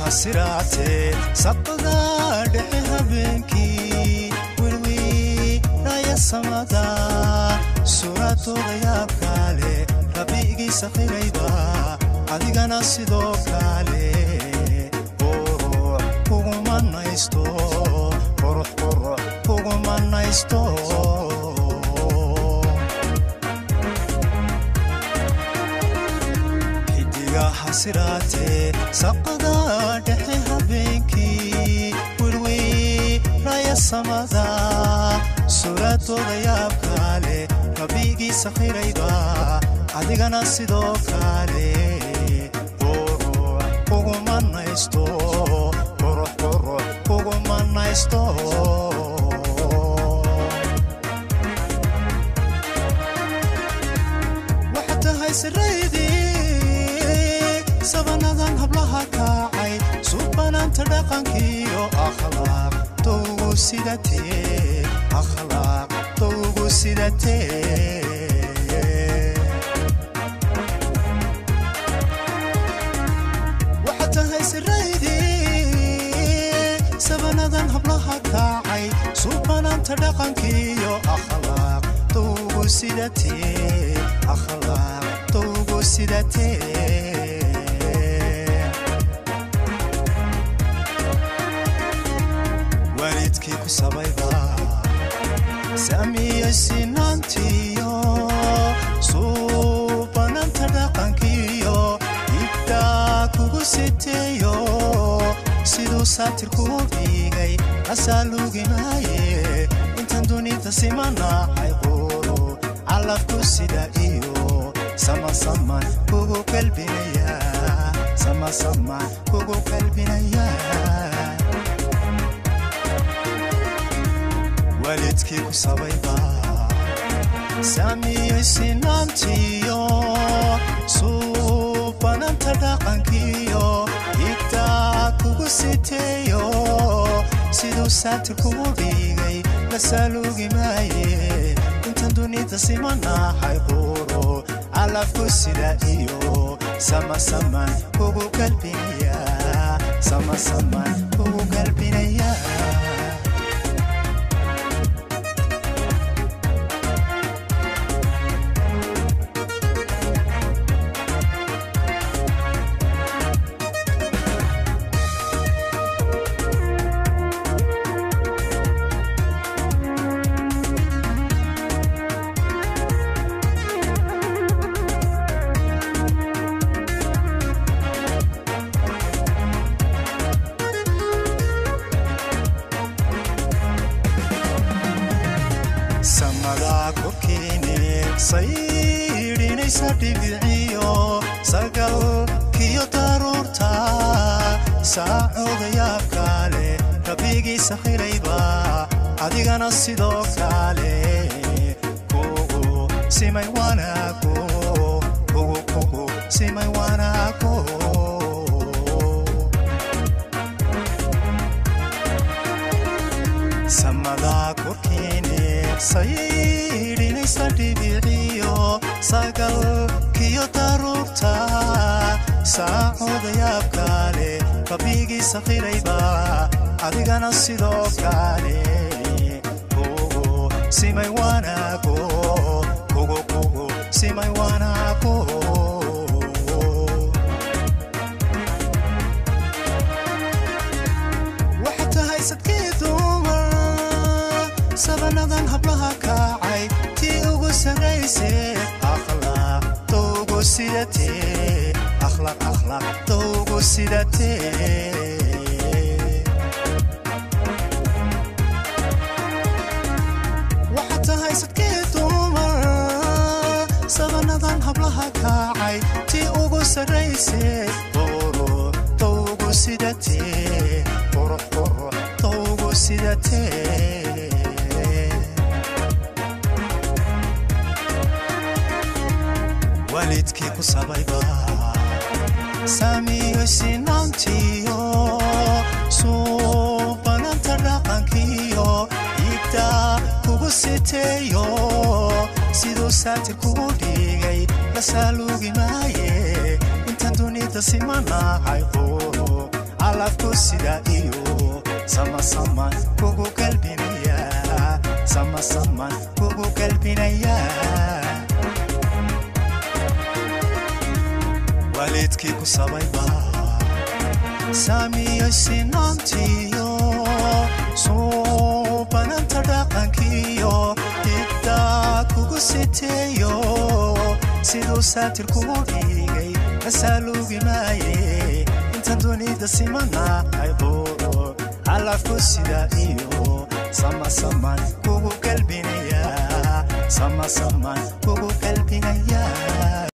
siraatee saqada dhexe habeenkii wirwiidhaya samada suuraadooda yaabkaale rabbigii sakhirayba adigana sidoo kale qurux kuguma naysto qurux qurux kuguma naysto xidigaha siraatee saqada dhexe habeenkii wirwiidhaya samada suuraadooda yaabkaale rabbigii sakhirayba adigana sidoo kale qurux kuguma naysto qurux qurux kuguma naysto waxaad tahay siraydii sabanadan hablaha kaacay suubanaanta dhaqankiyo akhlaaq towgu sidatee akhlaaq towgu sidatee waxaad tahay siraydii sabanadan hablaha kaacay suubanaanta dhaqankiyo akhlaaq towgu sidatee akhlaaq towgu sidatee waalidkii ku sabayba saamiye sinaantiyo suubananta dhaqankiyo igtaa kugu siteeyo siduu saatir kuu dhigay asaalugi maaye intan dunida simanahay quru calafku sida iyo samasaman kugu kalbinaya samasaman kugu kalbinaya waalidkii ku sabayba saamiyey sinaantiyo suubananta dhaqankiyo igtaa kugu siteeyo siduu saati kugu dhigay la saalugi maaye intan dunida simanahay quro calafku sida iyo samasaman kugu kalbinaya samasaman kugu kalbinaya samadaa korkiine saydhinaysa dhibiciyo sagalkiyo daruurta saacooda yaabkaale rabbigii sakhirayba adigana sidoo kale kugu simay wanaago kugu kugu simay wanaago samadaa korkiine saydhinaysa dhibiciyo sagalkiyo daruurta saacooda yaabkaale rabbigii sakhirayba adigana sidoo kale kugu simay wanaago kugu kugu simay wanaago waxaad tahay sadkii dumar sabanadan hablaha kaacay tii ugu sarraysee akhlaaq towgu sidatee akhlaaq akhlaaq towgu sidatee waxaad tahay sadkii dumar sabanadan hablaha kaacay tii ugu sarraysee qurux towgu sidatee qurux qurux towgu sidatee waalidkii ku sabayba saamiyo sinaantiyo suubananta dhaqankiyo igtaa kugu siteeyo siduu saatir kugu dhigay la saalugi maaye intan dunida simanahay quru calafku sida iyo samasaman kugu galbinaya samasaman kugu galbinaya waalidkii ku sabayba saamiyo sinaantiyo suubananta dhaqankiyo hiddaa kugu siteeyo siduu saatir kugu dhigay kasaaluugi maaye inta dunida simana ayqooro calafku sida iyo samasaman kugu galbinaya samasaman